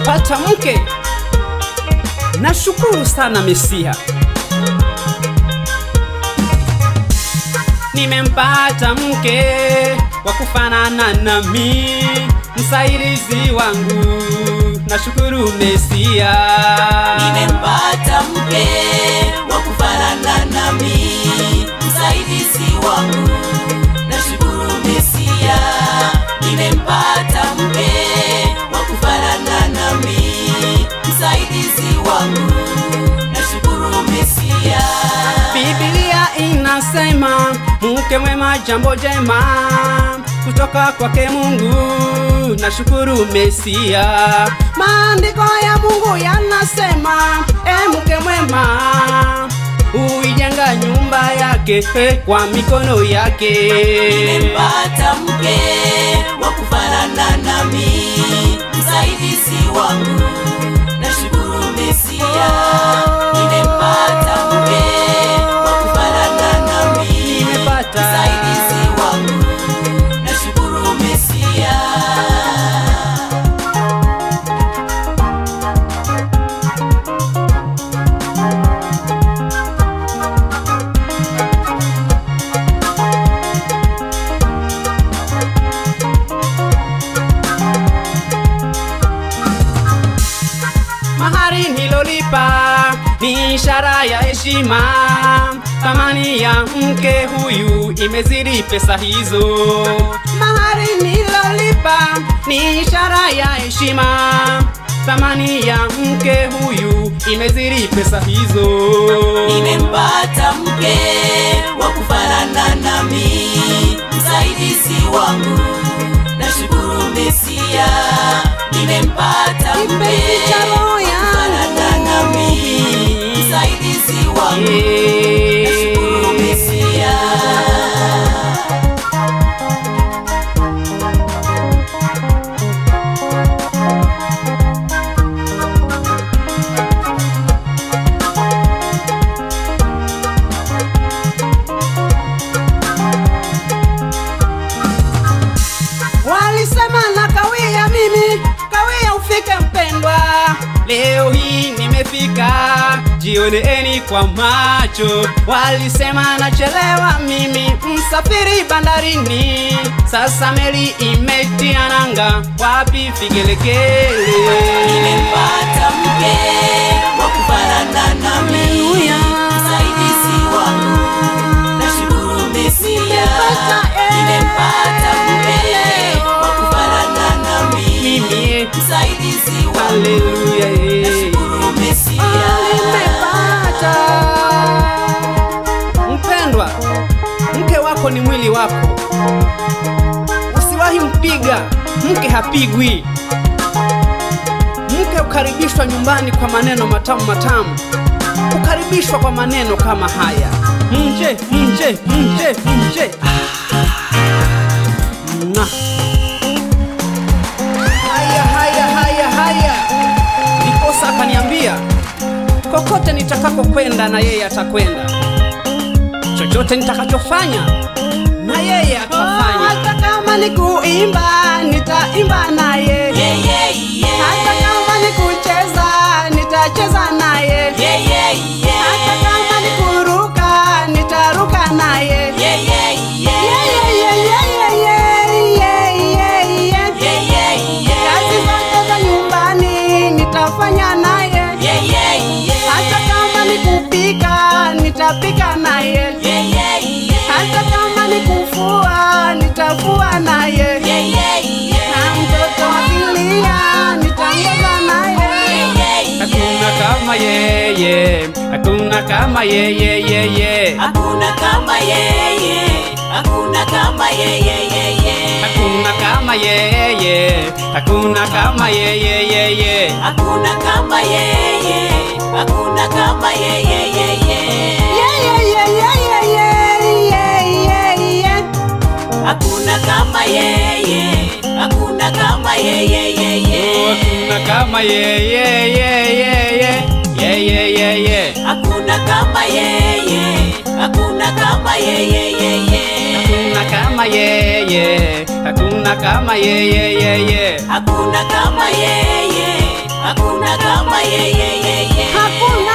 nimempata mke. Nashukuru sana Mesia. Nimempata mke wa kufanana nami, msaidizi wangu. Nashukuru Mesia. nimempata mke wa kufanana nami, msaidizi wangu, nashukuru Mesia. Nimempata mke wa kufanana nami, msaidizi wangu, nashukuru Mesia. Biblia inasema mke mwema jambo jema kutoka kwake Mungu. Nashukuru Mesia. Maandiko ya Mungu yanasema e, mke mwema huijenga nyumba yake eh, kwa mikono yake. nimempata mke wa kufanana nami, msaidizi wangu, nashukuru Mesia. Nimempata mke wa kufanana nami, Nimepata. msaidizi wangu, nashukuru Mesia. Mahari nilolipa ni ishara ya heshima. Thamani ya mke huyu imezidi pesa hizo. Mahari nilolipa ni ishara ya heshima. Thamani ya mke huyu imezidi pesa hizo. Nimempata mke wa kufanana nami, msaidizi wangu, nashukuru Mesia. Nimempata mke Kipenzi cha roho wa yangu. kufanana nami, msaidizi wangu, nashukuru Mesia. Walisema na kawia mimi, kawia ufike mpendwa. Leo hii nimefika, jioneeni kwa macho. Walisema nachelewa mimi, msafiri bandarini. Sasa meli imetia nanga, wapi vigelegele? Nimempata mke wa kufanana nami, Haleluya. msaidizi wangu, nashukuru Mesia. Nimepata, eh, Nimempata mke wa kufanana nami, Mimi, msaidizi wangu, haleluya, eh. nashukuru Mesia. nimepata. Mpendwa, mke wako ni mwili wako, usiwahi mpiga. Mke hapigwi. Mke ukaribishwa nyumbani kwa maneno matamu matamu, ukaribishwa kwa maneno kama haya: nje, nje, nje, nje. Na. Haya, haya, haya, haya. Ndiposa akaniambia kokote nitakako kwenda na yeye atakwenda, chochote nitakachofanya na yeye atafanya. Hata kama ni kuimba nitaimba naye, Yeah, yeah, yeah. hata kama ni kucheza nitacheza naye, Yeah, yeah, yeah. hata kama ni kuruka nitaruka naye. Yeah, yeah, yeah. Yeah, yeah, yeah, yeah, yeah, yeah, yeah, yeah. Yeah, yeah, yeah. Kazi zote za nyumbani nitafanya naye. Yeah, yeah, yeah. Hata kama ni kupika nitapika naye, Yeah, yeah, yeah. hata kama ni kufua nitafua naye, Yeah, yeah, yeah. na mtoto akilia nitaongeza naye. Hakuna kama yeye, hakuna kama yeye, yeye. Hakuna kama yeye, hakuna kama yeye, yeye. Hakuna kama yeye, hakuna kama yeye, yeye. Hakuna kama yeye, hakuna kama yeye, yeye. Yeah, yeah, yeah, yeah, yeah, yeah, yeah, yeah, yeah. Hakuna kama yeye, hakuna kama yeye, yeye. Hakuna kama yeye, yeye, yeye, yeye, yeye. Hakuna kama yeye, hakuna kama yeye, yeye. Hakuna kama yeye, hakuna kama yeye, yeye. Hakuna kama yeye, hakuna kama yeye yeye hakuna